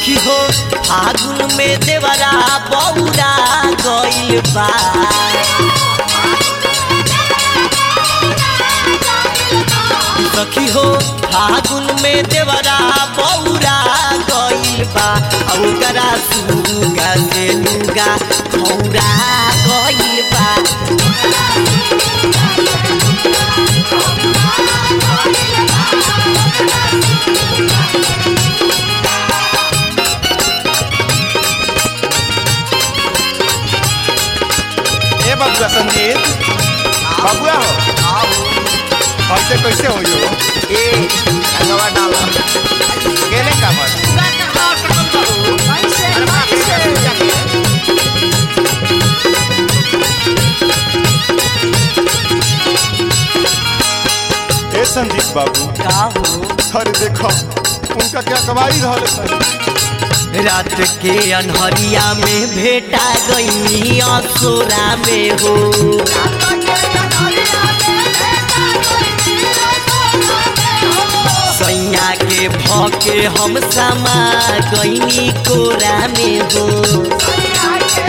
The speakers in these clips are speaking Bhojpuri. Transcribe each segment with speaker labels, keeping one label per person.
Speaker 1: सखी हो फागुन में देवरा बौरा गइल बा सखी हो फागुन में देवरा बौरा गइल बा आ ओकरा सुगा से लुगा खौरा गइल बा
Speaker 2: ए बबुआ संजीत बबुआ हो हमसे कैसे हो यो
Speaker 1: ए रंगवा डाला
Speaker 2: केने का मन ए संजीत बाबू
Speaker 1: का हो
Speaker 2: अरे देखो उनका क्या कमाई रहल है
Speaker 1: रात के अनहरिया में भेटा गई असोरा में हो सैया के भके हम समा गईनी कोरा में हो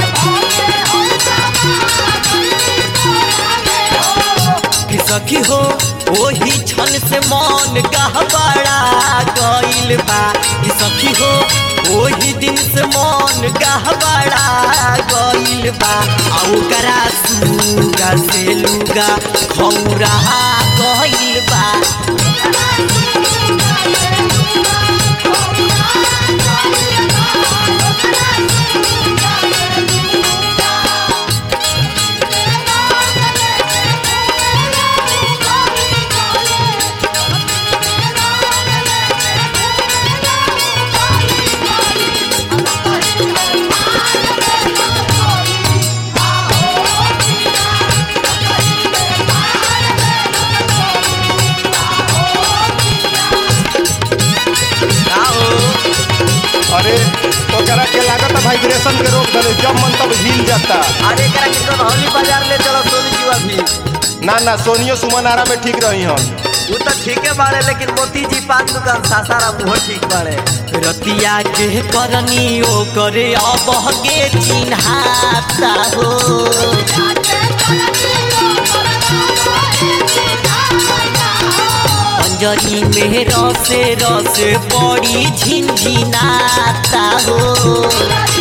Speaker 1: कि सखी हो ओही क्षण से मन गहबड़ा गइल बा कि सखी हो ओही दिन से मन गहबड़ा गइल बा आ ओकरा सुगा से लुगा खौरा गइल बा
Speaker 2: अरे ओकरा के लागत वाइब्रेशन के रोक दले जब मन तब हिल जाता
Speaker 1: अरे करा के तो हौली बाजार ले चलो सोनी जी अभी
Speaker 2: ना ना सोनियो सुमन आरा में ठीक रही हन
Speaker 1: वो तो ठीके बाड़े लेकिन मोती जी पान दुकान सासारा मुँह ठीक बाड़े रतिया के करनी ओ करे अब गे चिन्हाता हो अंजनी में रसे रसे बड़ी झिनझिनाता हो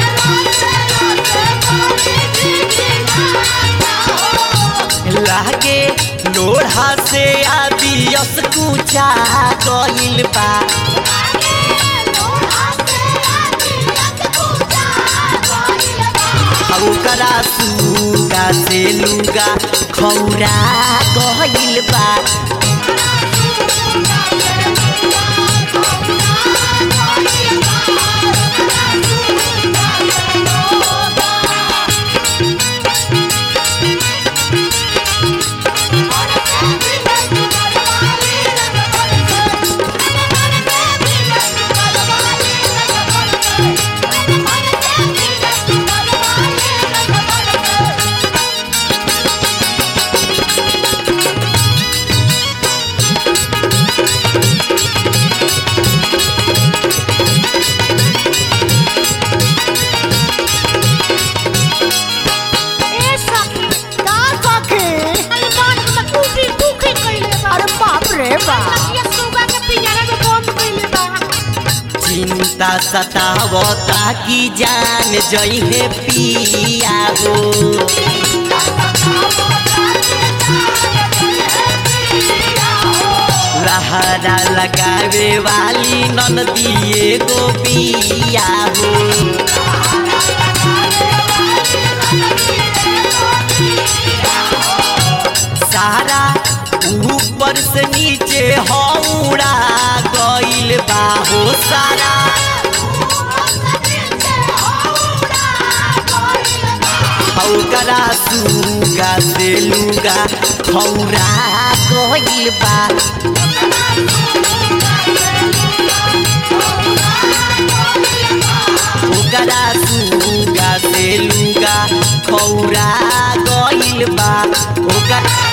Speaker 1: लागे लोढ़ा से आदियस कुचा गइल बा आ ओकरा सुगा से लुगा खौरा गइल बा
Speaker 3: ए सखी
Speaker 4: का सखी
Speaker 3: अरे बात में टूटी टूटी कइले बा
Speaker 4: अरे बाप रे बाप
Speaker 3: ये सुगा के पिंजरा में बंद कइले बा
Speaker 1: चिंता सतावता की जान जइहे पिया हो लहरा लगावे वाली ननदिए गोपिया हो सारा ऊपर से नीचे हौड़ा गइल बा हो सारा हौकरा सुगा से लुगा खौरा गइल बा ओकरा सुगा से लुगा खौरा गइल बा ओकरा